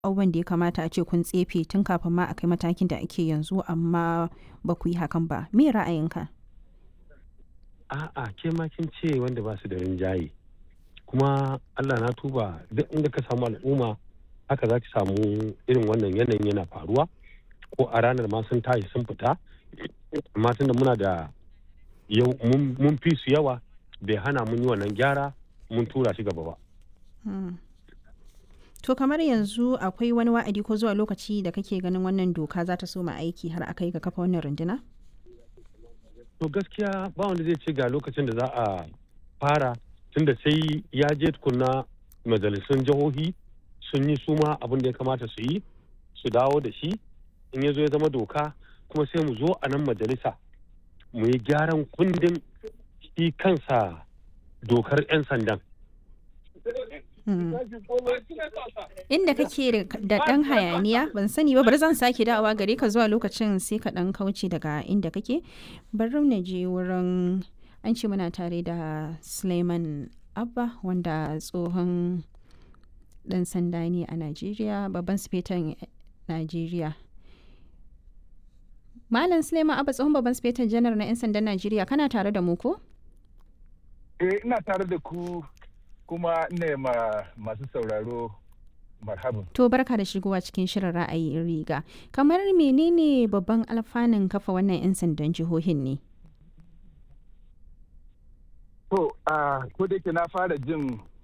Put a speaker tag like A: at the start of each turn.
A: abubuwan da ya kamata a ce kun tsefe tun kafin ma a kai matakin da ake yanzu amma ba ku yi hakan ba me ra'ayinka
B: a'a ke ma kin ce wanda ba su da rinjaye kuma Allah na tuba duk inda ka samu al'umma haka za ki samu irin wannan yanayin yana faruwa ko a ranar ma sun tashi sun fita amma tunda muna da yau mun fi su yawa bai hana mun yi wannan gyara mun tura shi gaba ba.
A: To kamar yanzu akwai wani wa'adi ko zuwa lokaci da kake ganin wannan doka za ta soma aiki har aka yi ga kafa wannan runduna?
B: To gaskiya ba wanda zai ce ga lokacin da za a fara tunda sai ya je tukunna majalisun jihohi sun yi suma abin da ya kamata su yi su dawo da shi in ya zo ya zama doka kuma sai mu zo a nan majalisa mu yi gyaran kundin shi kansa dokar 'yan sandan.
A: Inda kake da ɗan hayaniya ban sani ba bari zan sake dawowa gare ka zuwa lokacin sai ka ɗan kauce daga inda kake bari na je wurin an ce muna tare da Suleiman Abba wanda tsohon ɗan sanda ne a Najeriya babban sifetan Najeriya. Malam Suleiman Abba tsohon babban sifetan janar na 'yan sandan Najeriya kana tare da mu ko?
C: Eh ina tare da ku kuma ina ma masu sauraro marhaban.
A: To barka da shigowa cikin shirin ra'ayi riga. Kamar menene babban alfanun kafa wannan 'yan sandan jihohin ne?
C: To, a ko da na fara jin